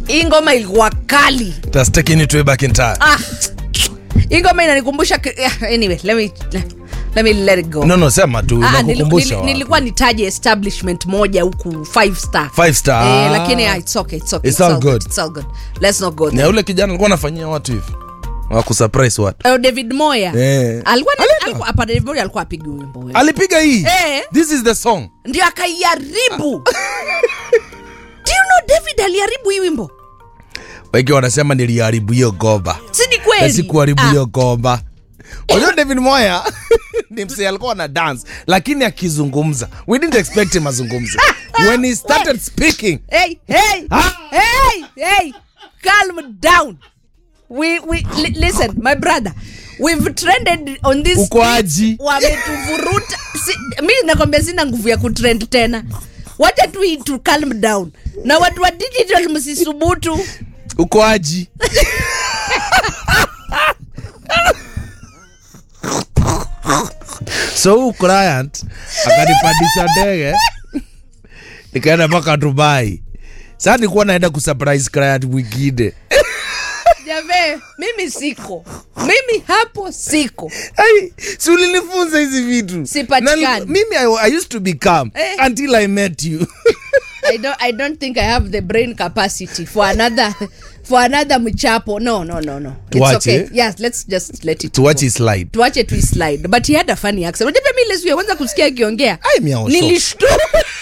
hii ngoma ilikuwa kali It has taken you to way back in time. ah. hii ngoma inanikumbusha ki- yeah, anyway let me, let me let it go No, no, sema tu Ah, nili- nakukumbusha. nili- wa- nilikuwa nitaje establishment moja huku five star Five star. eh, lakini ah, it's okay, it's okay, It's all good. it's all good. let's not go Na there. yule kijana alikuwa anafanyia watu hivi. Wakusurprise watu. Eh, david moya Eh. alikuwa ni- Alienda. alikuwa- hapana, david moya alikuwa apigi wimbo wewe. Alipiga hii. Eh. This is the song. ndio akaiharibu do you know david aliharibu hii wimbo Wengi wanasema niliharibu hiyo gomba. si ni Na kweli sikuharibu Ah, hiyo gomba. Unajua David Moya ni msee alikuwa na dance lakini akizungumza we didn't expect him azungumze. When he started speaking hey, hey, Ah. hey, hey, calm down. We, we, li, listen, my brother, we've trended on this. uko aji. Wametuvuruta. Si, mi nakwambia sina nguvu ya kutrend tena. Wacha tu hii tu calm down. Na watu wa digital msisubutu. Uko aji. so huu client akanipandisha ndege nikaenda mpaka Dubai. Sasa nilikuwa naenda kusurprise client mwingine. Jave, mimi siko. Mimi hapo siko. Ai, si ulinifunza hizi vitu Sipatikani. Na mimi I, I used to be calm Eh. until I met you I don't I don't think I have the brain capacity for another for another mchapo. No, no, no, no. It's Tuache. okay. Yes, let's just let it to watch go. his slide tuache tu slide but he had a funny accent unajua pia mimi ile siku ya kwanza kusikia akiongea Ai, miao shock. nilishtuka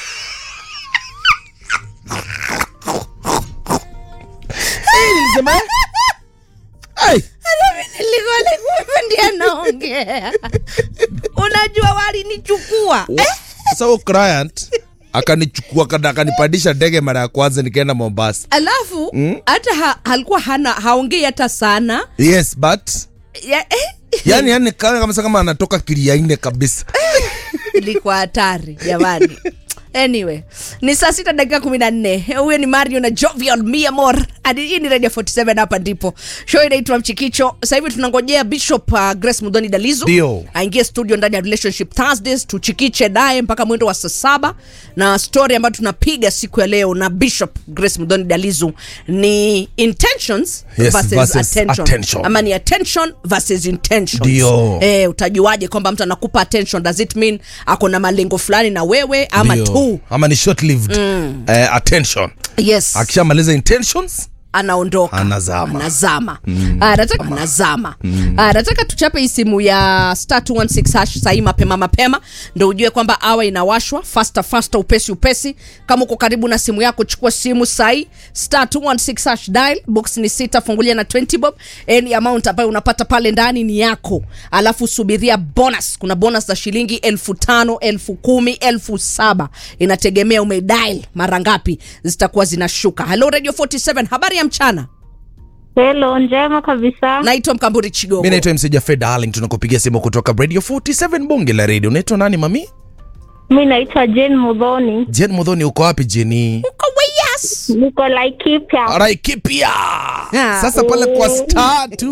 Nilisema, ai, nilikuwa like ndiye anaongea unajua walinichukua wa- sasa huyo client akanichukua kada- akanipandisha ndege mara ya kwanza nikaenda Mombasa alafu hata ha, alikuwa hana haongei hata sana yes but ya, eh, yani yani kama kama kama anatoka kiliaine kabisa ilikuwa hatari jamani anyway ni saa sita dakika kumi na nne huyo ni mario na jovial miamor Hadi hii ni radio 47 hapa ndipo show inaitwa mchikicho sasa hivi tunangojea bishop uh, grace mudhoni dalizu Ndio. aingie studio ndani ya relationship thursdays tuchikiche naye mpaka mwendo wa saa saba na story ambayo tunapiga siku ya leo na bishop grace mudhoni dalizu ni intentions Yes, versus, versus attention. attention. ama ni attention versus intentions Ndio. eh, utajuaje kwamba mtu anakupa attention does it mean ako na malengo fulani na wewe ama Ndio. tu ama ni short lived eh, attention yes akishamaliza intentions anaondoka Anazama. anazama Ah, nataka anazama Ah, nataka tuchape hii simu ya star 216 hash sahii mapema mapema ndo ujue kwamba awa inawashwa fasta fasta upesi upesi kama uko karibu na simu yako chukua simu sahii star 216 hash dial box ni sita fungulia na 20 bob any amount ambayo unapata pale ndani ni yako alafu subiria bonus kuna bonus za shilingi elfu tano elfu kumi elfu saba inategemea umedial mara ngapi zitakuwa zinashuka halo radio 47 habari ya mchana Hello, njema kabisa. naitwa mkamburi chigogo mi naitwa mseja fed darling tunakupigia simu kutoka radio 47 bunge la radio unaitwa nani mami Mi naitwa Jane Mudhoni, jen mudhoni uko wapi jeni Uko weyas niko Laikipia. Laikipia Ah. sasa pale kwa star